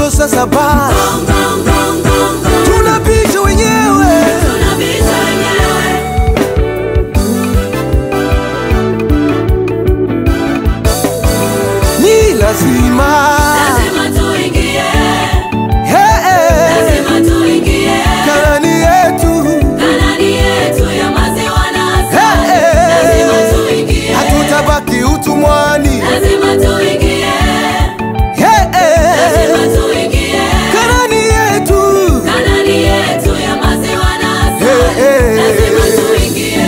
moto sasa basi Gong, gong, gong, gong, gong. tunapita wenyewe Tunapita wenyewe. ni lazima Lazima tuingie. Hey, hey. Lazima tuingie. Kanani yetu Kanani yetu ya maziwa na asali. Hey, hey. Lazima tuingie. hatutabaki utumwani Lazima tuingie. Hey, hey. Lazima tuingie. Kanani yetu Kanani yetu ya maziwa na asali. Hey, hey. Lazima tuingie.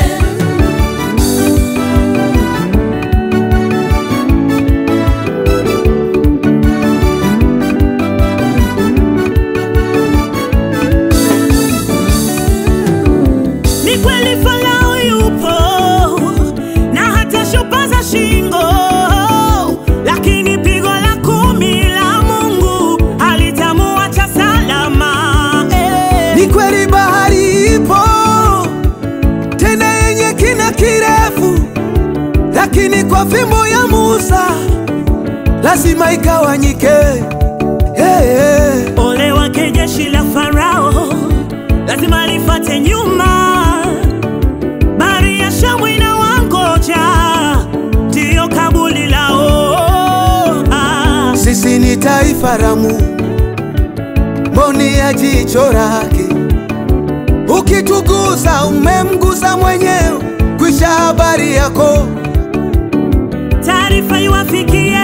Ni kweli Farao yupo na hata shupaza shingo, lakini pigo la kumi la Mungu halitamuacha salama. Eh. ni kweli bahari ipo tena yenye kina kirefu lakini kwa fimbo ya Musa lazima ikawanyike hey, hey. Ole wake jeshi la Farao, lazima lifate nyuma. Bahari ya Shamu inawangoja, ndiyo kabuli lao. Ah. Sisi ni taifa la Mungu, mboni ya jicho lake. Ukitugusa umemgusa mwenyewe, kwisha habari yako. taarifa iwafikie,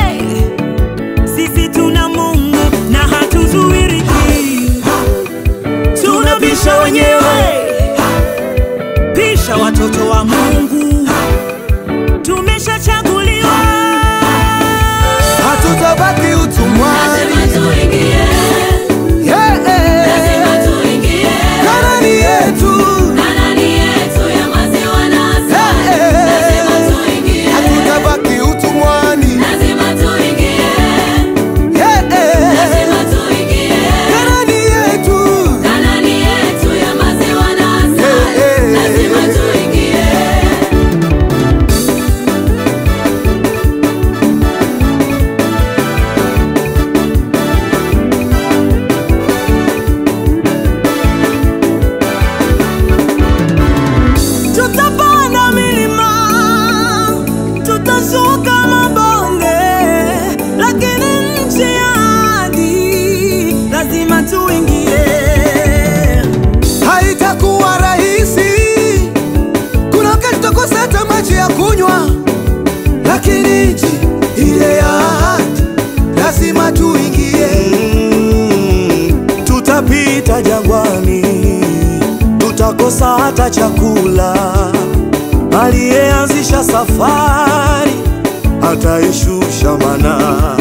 sisi tuna Mungu na hatuzuiriki, tunabisha wenyewe, pisha watoto wa Mungu, tumeshachaguliwa. Hatutabaki utumwani. Lazima tuingie. Yeah, yeah. Lazima tuingie. Kanani yetu Kanani yetu ya maziwa na asali. Yeah, yeah. Lazima tuingie. hatutabaki utumwani. Lazima tuingie. Yeah, yeah. Lazima tuingie. Kanani yetu Kanani yetu ya maziwa na asali. Yeah, yeah. Lazima tuingie. Tutapanda milima, tutashuka mabonde, lakini nchi ya ahadi lazima tuingie. haitakuwa rahisi. Kuna wakati tutakosa hata maji ya kunywa, lakini nchi ile ya ahadi lazima tuingie. Tutapita jangwani, tutakosa hata chakula. Aliyeanzisha safari ataishusha manaa.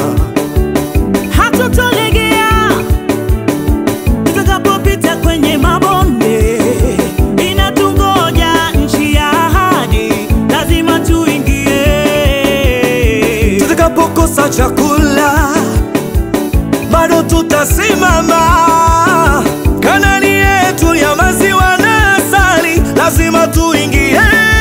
Hatutolegea tutakapopita kwenye mabonde, inatungoja nchi ya ahadi, lazima tuingie. tutakapokosa chakula bado tutasimama. Kanani yetu ya maziwa na asali lazima tuingie.